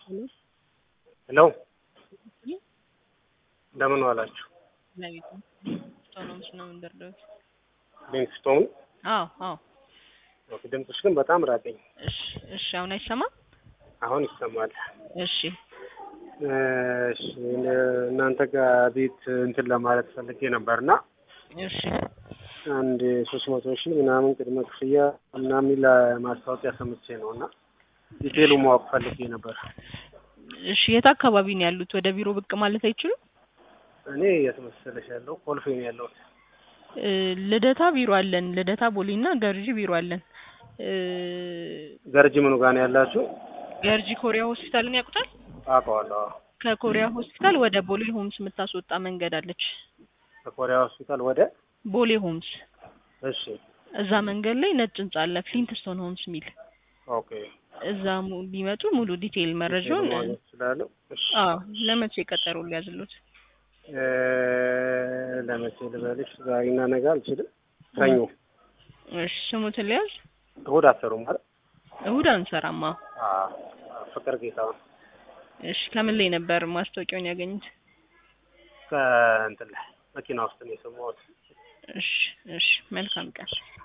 ሄሎ እንደምን ዋላችሁ? ሊንክስቶን አዎ አዎ። ኦኬ፣ ድምፅሽ ግን በጣም ራቀኝ። እሺ እሺ። አሁን አይሰማም? አሁን ይሰማል። እሺ እሺ፣ እናንተ ጋር ቤት እንትን ለማለት ፈልጌ ነበርና እሺ አንድ ሶስት መቶ ሺህ ምናምን ቅድመ ክፍያ ምናምን የሚል ማስታወቂያ ሰምቼ ነው እና ዲቴሉ ማወቅ ፈልጌ ነበር። እሺ። የት አካባቢ ነው ያሉት? ወደ ቢሮ ብቅ ማለት አይችሉም? እኔ የት መሰለሽ ያለው ኮልፌ ነው ያለሁት። እ ልደታ ቢሮ አለን። ልደታ ቦሌና ገርጂ ቢሮ አለን። እ ገርጂ ምኑ ጋር ነው ያላችሁ? ገርጂ ኮሪያ ሆስፒታልን ያውቁታል? አውቀዋለሁ። አዎ። ከኮሪያ ሆስፒታል ወደ ቦሌ ሆምስ የምታስወጣ መንገድ አለች። ከኮሪያ ሆስፒታል ወደ ቦሌ ሆምስ እሺ፣ እዛ መንገድ ላይ ነጭ ህንጻ አለ፣ ፍሊንትስቶን ሆምስ የሚል ኦኬ። እዛ mu- ቢመጡ ሙሉ ዲቴይል መረጃውን ማግኘት እችላለሁ? እሺ። አዎ ለመቼ ቀጠሮ ሊያዝሉት? እ ለመቼ ልበልሽ? ዛሬና ነገ አልችልም። ሰኞ፣ እሺ ስሙትን ሊያዝ እሑድ አትሰሩም ማለት? እሁድ አንሰራማ። አዎ። ፍቅር ጌታውን እሺ ከምን ላይ ነበር ማስታወቂያውን ያገኙት? ከእንትን ላይ መኪና ውስጥ ነው የሰማሁት። እሺ እሺ መልካም ቀን።